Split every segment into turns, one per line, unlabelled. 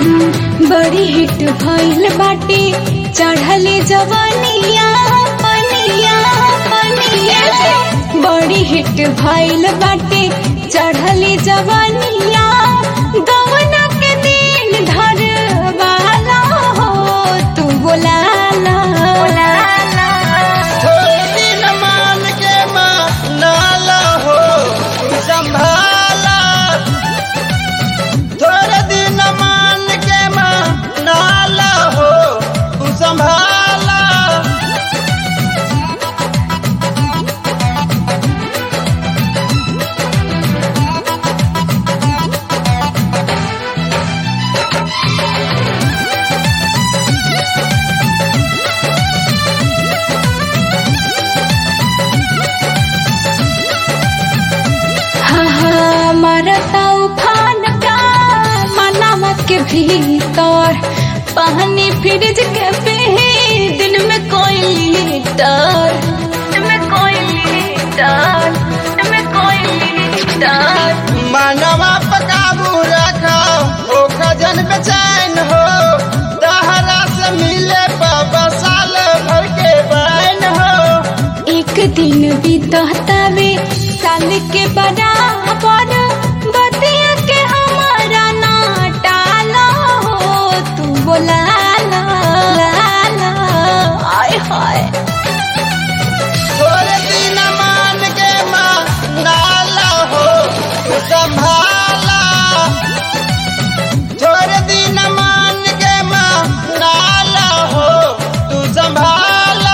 बड़ी हिट भइल बाटे चढ़ले जवानिया पनिया पनिया बड़ी हिट भइल बाटे चढ़ले जवानिया गवना के दिन धर वाला हो तू बोलाला
थोड़े दिन मान के मानाला हो संभाला थोड़े दिन मान के मानाला हो तू संभाला
हाँ हाँ मारता उफान का मनावा के भीतर पानी फ्रिज के पे दिन में कोई लीटर में कोई लीटर में कोई लीटर
मानवा पकाबू रखा ओ खजन बेचैन हो दहरा से मिले बाबा साल भर के बैन हो
एक दिन बीततावे साल के बराबर बतिया के हमारा ना टाला हो तू बोला ला ला आय हाय
थोड़े दिन मान के मानाला हो तू संभाला थोड़े दिन मान के मानाला हो तू संभाला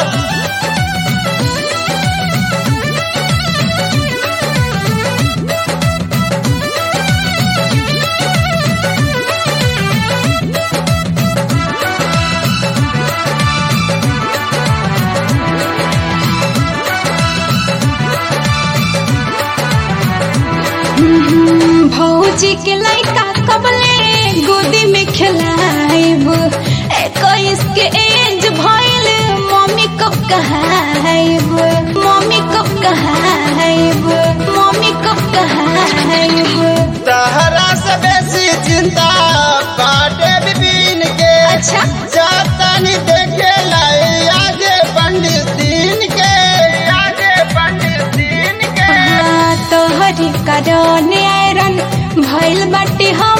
भौजी के लड़का कबले गोदी में खिलाइब इक्कीस के एज भइल मम्मी कब कहाइब मम्मी कब कहाइब मम्मी कब कहाइब
तहरा से बेसी चिंता बाटे बिपिन के
अच्छा।
जातनी देखे लाई आगे पंडित दिन के आगे पंडित दिन के
हाँ, तोहरी कारण आयरन भइल बाटे हो